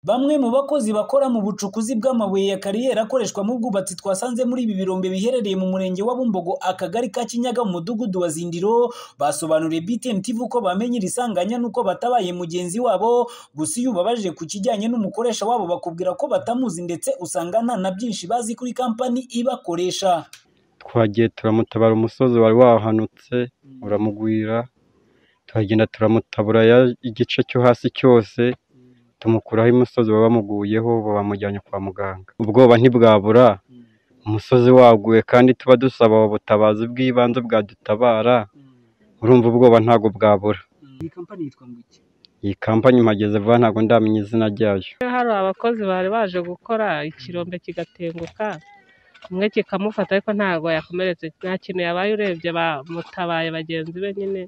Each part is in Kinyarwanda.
Bamwe mu bakozi bakora mu bucukuzi bw'amabuye ya kariyeri akoreshwa mu bwubatsi twasanze muri ibi birombe biherereye mu Murenge wa Bumbogo, Akagari ka Kinyaga, mu Mudugudu wa Zindiro, basobanuriye BTN TV ko bamenye iri sanganya nuko batabaye mugenzi wabo, gusa iyo ubabajije ku kijyanye n'umukoresha wabo bakubwira ko batamuzi ndetse usanga nta na byinshi bazi kuri kampani ibakoresha. twagiye turamutabara umusozi wari wahanutse uramugwira turagenda turamutabura ya- igice cyo hasi cyose tumukuraho umusozi wari wamuguyeho bamujyanye kwa muganga ubwoba ntibwabura umusozi waguye kandi tuba dusaba ubutabazi bw'ibanze bwadutabara urumva ubwoba ntabwo bwabura Iyi kampani yitwa ngo iki? iyi kampani mpageze vuba ntabwo ndamenya izina ryayo hari abakozi bari baje gukora ikirombe kigatenguka umwe kikamufata ariko ntabwo yakomeretse nta kintu yabaye urebye bamutabaye bagenzi be nyine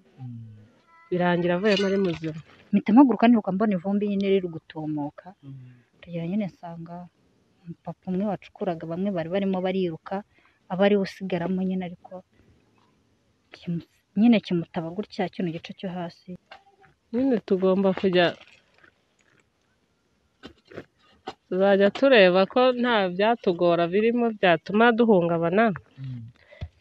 birangira avuyemo ari muzima mpita mpaguruka niruka mbona ivumbi nyine riri gutumuka tugera nyine nsanga papa umwe wacukuraga bamwe bari barimo bariruka aba ariwe usigaramo nyine ariko kimu- nyine kimutaba gutya kino gice cyo hasi nyine tugomba kujya tuzajya tureba ko nta byatugora birimo byatuma duhungabana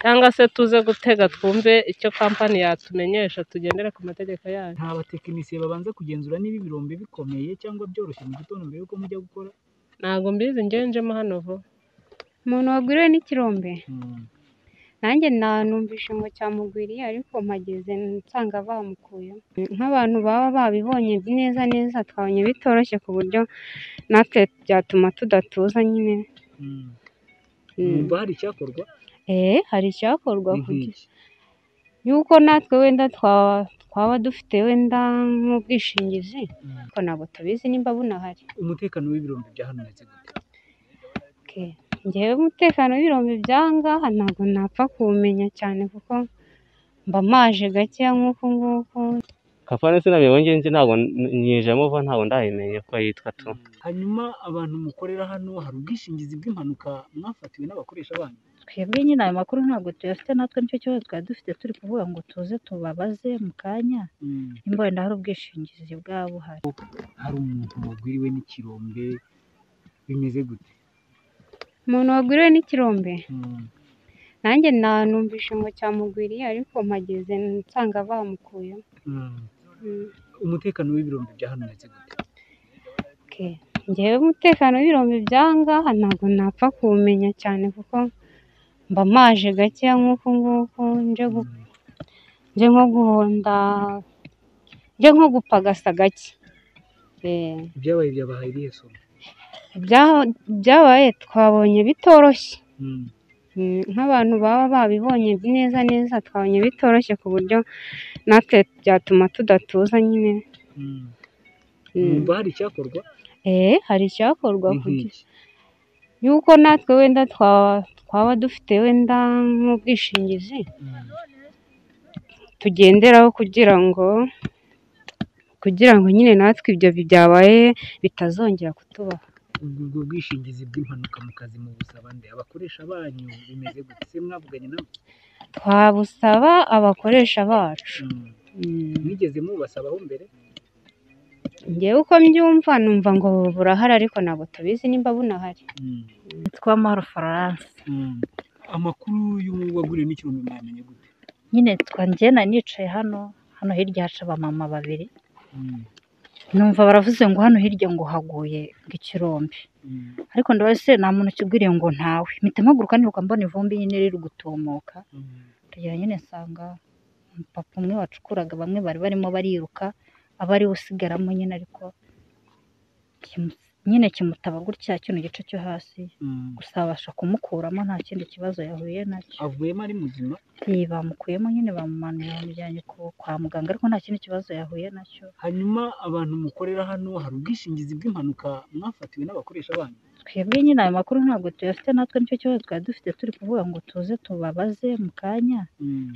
cyangwa se tuze gutega twumve icyo kampani yatumenyesha tugendere ku mategeko yayo Nta batekinisiye babanza kugenzura niba ibirombe bikomeye cyangwa byoroshye mu gitondo mbere yuko mujya gukora. ntabwo mbizi ngenjemo hano vuba umuntu wagwiriwe n'ikirombe nanjye nanumvishe ngo cyamugwiriye ariko mpageze nsanga bamukuyemo nk'abantu baba babibonye neza neza twabonye bitoroshye ku buryo natwe byatuma tudatuza nyine Numva hari icyakorwa eee hari icyakorwa ni kugira nk'iki. yuko natwe wenda twaba twaba dufite wenda nk'ubwishingizi ariko ntabwo tubizi nimba bunahari Umutekano w'ibirombe bya hano uretse gute? Okay. Njyewe umutekano w'ibirombe byangaha ntabwo napfa kuwumenya cyane kuko mba maje gakeya nk'uku nguku kapani sinabiyeho ngenzi ntabwo nyijemo vuba ntabwo ndabimenya ko yitwa tu Hanyuma abantu mukorera hano hari ubwishingizi bw'impanuka mwafatiwe n'abakoresha banyu. twebwe nyine ayo makuru ntabwo tuyafite natwe nicyo kibazo twari dufite turi kuvuga ngo tuze tubabaze mu kanya nimba wenda hari ubwishingizi bwaba buhari Hari umuntu wagwiriwe n'ikirombe bimeze gute? umuntu wagwiriwe n'ikirombe nanjye nanumvishe ngo cyamugwiriye ariko mpageze nsanga bamukuyemo Mm. Umutekano w'ibirombe bya hano uretse gute? Okay. Njyewe umutekano w'ibirombe byangaha ntabwo napfa kuwumenya cyane kuko mba maje gakeya nk'uku nguku nje gu- nje nko guhonda nje nko gupagasa gake Eh. Ibyabaye byabahaye irihe somo? Ibya- ibyabaye twabonye bitoroshye Mm. Mm, nk'abantu baba babibonye neza neza twabonye bitoroshye ku buryo natwe byatuma tudatuza nyine Mm. Mm. Numva hari icyakorwa eh hari icyakorwa ni kugira nk'iki. yuko natwe wenda twaba twaba dufite wenda nk'ubwishingizi tugenderaho kugira ngo kugira ngo nyine natwe ibyo bi- byabaye bitazongera kutubaho Ubwo ubwo bwishingizi bw'impanuka mu kazi mu busaba nde abakoresha banyu bimeze gute? Se mwavuganye nabo? twabusaba abakoresha bacu Mm. Mm. Mwigeze mubasabaho mbere? njyewe uko mbyumva numva ngo burahari ariko ntabwo tubizi nimba bunahari Mm. yitwa Mahoro Florence Mm. Amakuru y'uwaguriwe n'ikirombe mwamenye gute? nyine twa njyena nicaye hano hano hirya haca abamama babiri Mm. numva baravuze ngo hano hirya ngo haguye ngo ikirombe Mm. ariko ndabaza se nta muntu ukigwiriye ngo ntawe mpita mpaguruka niruka mbona ivumbi nyine riri gutumuka Mm. tugera nyine nsanga papa umwe wacukuraga bamwe bari barimo bariruka aba ariwe usigaramo nyine ariko kimu- nyine kimutaba gutya kino gice cyo hasi Mm. gusa babasha kumukuramo nta kindi kibazo yahuye nacyo avuyemo ari muzima Iyi bamukuyemo nyine bamumanuye bamujyanye ku- kwa muganga ariko nta kindi kibazo yahuye nacyo hanyuma abantu mukorera hano hari ubwishingizi bw'impanuka mwafatiwe n'abakoresha banyu twebwe nyine ayo makuru ntabwo tuyafite natwe nicyo kibazo twari dufite turi kuvuga ngo tuze tubabaze mu kanya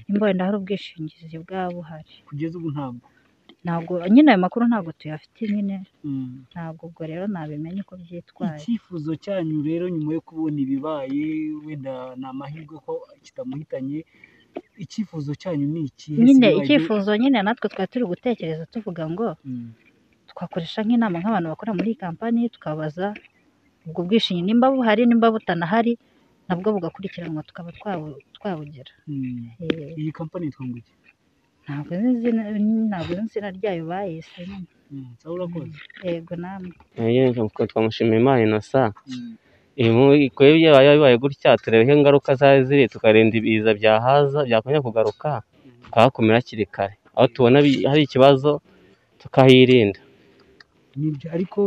nimba wenda hari ubwishingizi bwaba buhari kugeza ubu ntabwo ntabwo nyine ayo makuru ntabwo tuyafite nyine Mm. ntabwo ubwo rero nabimenye uko byitwaye icyifuzo cyanyu rero nyuma yo kubona ibibaye wenda ni amahirwe ko kitamuhitanye icyifuzo cyanyu ni iki nyine icyifuzo nyine natwe twari turi gutekereza tuvuga ngo twakoresha nk'inama nk'abantu bakora muri iyi kampani tukabaza ubwo bwishingizi nimba buhari nimba butanahari nabwo bugakurikiranwa tukaba twabu- twabugira Mm. Eh, iyi kampani yitwa ngo iki ntabwo nzi izina ntabwo nzi izina ryayo bayise nyine. Mm, sawa urakoze yego namwe twamushima imana inosa ibikorwa byabaye bibaye gutya tureba ko ingaruka zari ziri tukarinda ibiza byahaza byakongera kugaruka tukahakumira hakiri kare aho tubona bi- hari ikibazo tukahirinda nibyo ariko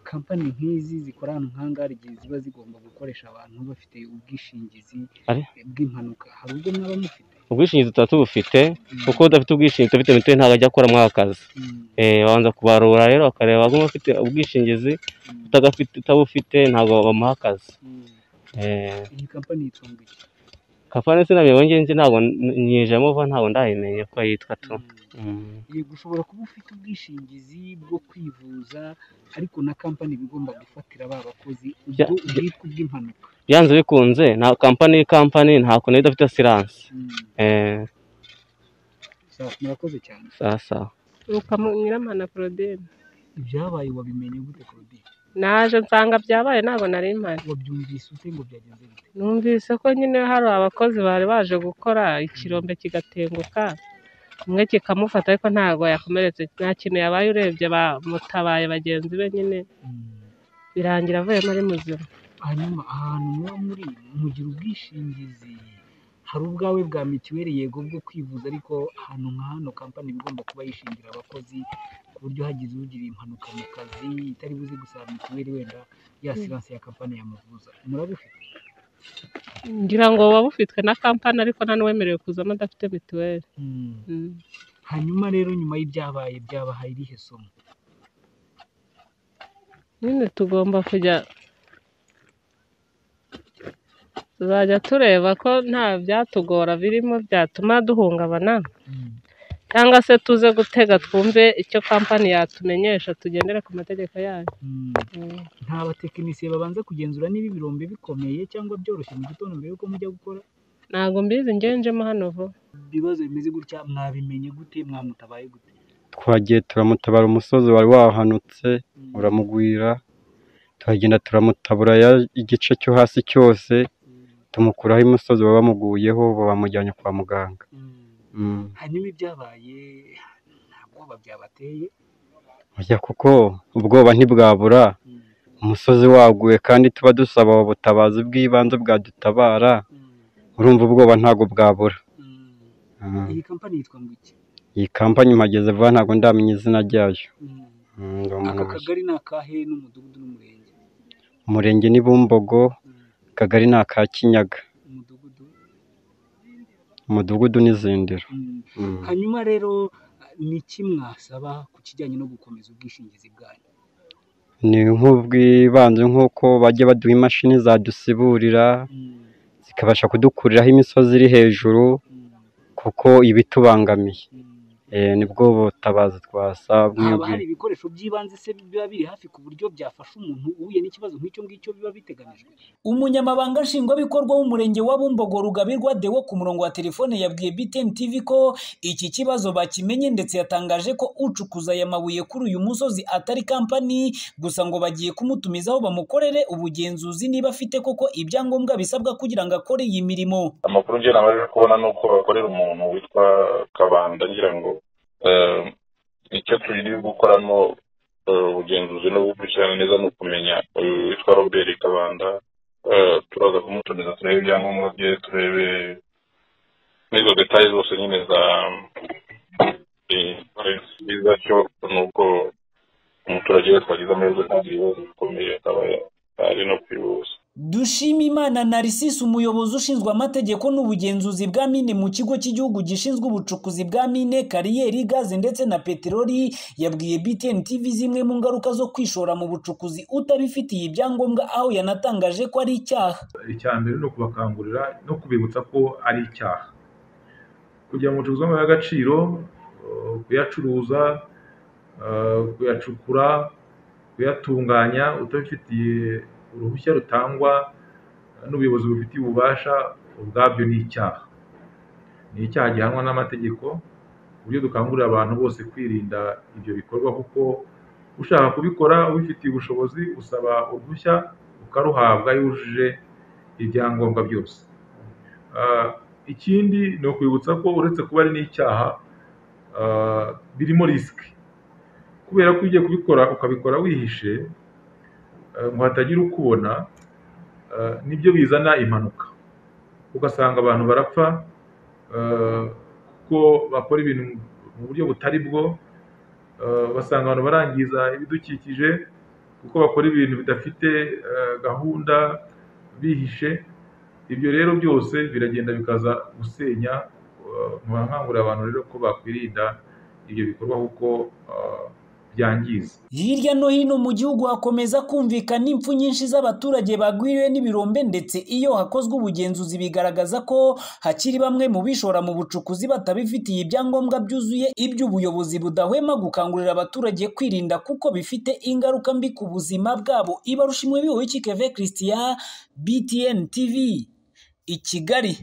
kampani nk'izi zikora ahantu nk'ahangaha igihe ziba zigomba gukoresha abantu bafite ubwishingizi Ari? bw'impanuka hari ubwo mwaba mufite ubwishingizi tuba tubufite Mm. kuko udafite ubwishingizi udafite mituweli ntabwo ajya akora muri aka kazi Mm, Eh, babanza kubarura rero bakareba ko ufite ubwishingizi mm, utagafite utabufite ntabwo bamuha akazi mm. Eh, iyi kampani yitwa ngo iki kapani sinamenye njye njye ntabwo nyijemo vuba ntabwo ndayimenye ko yitwa tu Mm. Mm. yego ushobora kuba ufite ubwishingizi bwo kwivuza ariko na kampani iba igomba gufatira ba bakozi ubwo Bya- bya- ubwitwa ubw'impanuka byanze bikunze nta kampani kampani nta kuntu idafite asiranse Mm, Eh, sawa, murakoze cyane sawa sawa Rukamu- nyiramana Claudine ibyabaye wabimenye gute Claudine naje nsanga byabaye ntabwo nari mpari wabyumvise ute ngo byagenze bite numvise ko nyine hari abakozi bari baje gukora ikirombe kigatenguka umwe kikamufata ariko ntabwo yakomeretse nta kintu yabaye urebye bamutabaye bagenzi be nyine Mm. birangira avuyemo ari muzima hanyuma ahantu muba muri mugira ubwishingizi hari ubwawe bwa mituweli yego bwo kwivuza ariko ahantu nka hano kampani iba igomba kuba yishingira abakozi ku buryo hagize ugira impanuka mu kazi itari buze gusaba mituweli wenda ya siranse ya kampani yamuvuza murabufite ngira ngo waba ufitwe na kampani ariko nta n'uwemerewe kuzamo adafite mituweli Mm. hanyuma rero nyuma y'ibyabaye byabahaye irihe somo nyine tugomba kujya tuzajya tureba ko nta byatugora birimo byatuma duhungabana cyangwa se tuze gutega twumve icyo kampani yatumenyesha tugendere ku mategeko yayo Mm. nta batekinisiye babanza kugenzura niba ibirombe bikomeye cyangwa byoroshye mu gitondo mbere yuko mujya gukora ntabwo mbizi ngenjemo hano vuba ibibazo bimeze gutya mwabimenye gute mwamutabaye gute twagiye turamutabara umusozi wari wahanutse uramugwira turagenda turamutabura ya- igice cyo hasi cyose tumukuraho imusozi baba bamuguyeho bamujyanye kwa muganga Mm. Mm. hanyuma ibyabaye nta bwoba byabateye Oya kuko ubwoba ntibwabura Mm, umusozi waguye kandi tuba dusaba ubutabazi bw'ibanze bwadutabara mm, urumva ubwoba ntabwo bwabura mm. Mm. iyi kampani yitwa ngo iki iyi kampani mpageze vuba ntabwo ndamenya izina ryayo Mm. Mm, ndi umuntu aka mushya. kagari ni akahe n'umudugudu n'umurenge umurenge ni bumbogo Mm, akagari ni aka kinyaga umudugudu umudugudu ni zindiro Mm. Mm. hanyuma rero ni iki mwasaba ku kijyanye no gukomeza ubwishingizi bwanyu ni nk'ubwibanze nk'uko bajya baduha imashini zadusiburira Mm, zikabasha kudukuriraho imisozi iri hejuru mm, kuko iba itubangamiye mm. Eh, nibwo butabazi twasaba haba mwebwe hari ibikoresho by'ibanze se biba biri hafi ku buryo byafasha umuntu uhuye n'ikibazo nk'icyo ngicyo biba biteganijwe Umunyamabanga Nshingwabikorwa w'Umurenge wa Bumbogo Rugabirwa Deo ku murongo wa telefone yabwiye BTN TV ko iki kibazo bakimenye ndetse yatangaje ko ucukuza aya mabuye kuri uyu musozi atari kampani gusa ngo bagiye kumutumizaho bamukorere ubugenzuzi niba afite koko ibyangombwa bisabwa kugira ngo akore iyi mirimo. amakuru njye nabashije kubona ni uko bakorera umuntu witwa kabanda ngira ngo eh, icyo turi gukoramo eh, ubugenzuzi no gukurikirana neza ni ukumenya eh, witwa robert kabanda eh, turaza kumutumiza turebe ibyangombwa bye turebe n'izo detaye zose nyine za eh, byiza cyo ni uko umuturage wese wagize amahirwe ntabwo ibibazo bikomeye akaba ari no kwivuza Dushimimana Narcisse umuyobozi ushinzwe amategeko n'ubugenzuzi bwa mine mu kigo cy'igihugu gishinzwe ubucukuzi bwa mine kariyeri gaze ndetse na peteroli yabwiye BTN TV zimwe mu ngaruka zo kwishora mu bucukuzi utabifitiye ibyangombwa aho yanatangaje ko ari icyaha icya mbere ni ukubakangurira no kubibutsa ko ari icyaha kugira ngo ucuruzi w'amabuye y'agaciro eh, kuyacuruza eh, kuyacukura kuyatunganya utabifitiye uruhushya rutangwa n'ubuyobozi bubifitiye ububasha ubwabyo ni icyaha ni icyaha gihanwa n'amategeko ku buryo dukangurira abantu bose kwirinda ibyo bikorwa kuko ushaka kubikora ubifitiye ubushobozi usaba uruhushya ukaruhabwa yujuje ibyangombwa byose ikindi ni ukwibutsa ko uretse kuba ari n'icyaha birimo risike kubera ko ugiye kubikora ukabikora wihishe ngo hatagira ukubona nibyo bizana impanuka ugasanga abantu barapfa kuko bakora ibintu mu buryo butari bwo basanga abantu barangiza ibidukikije kuko bakora ibintu bidafite gahunda bihishe ibyo rero byose biragenda bikaza gusenya nkangurira abantu rero ko bakwirinda ibyo bikorwa kuko byangiza hirya no hino mu gihugu hakomeza kumvikana impfu nyinshi z'abaturage bagwiriwe n'ibirombe ndetse iyo hakozwe ubugenzuzi bigaragaza ko hakiri bamwe mu bishora mu bucukuzi batabifitiye ibyangombwa byuzuye iby'ubuyobozi budahwema gukangurira abaturage kwirinda kuko bifite ingaruka mbi ku buzima bwabo ibarusha imwe biwe w'ikikeve christian btn tv i kigali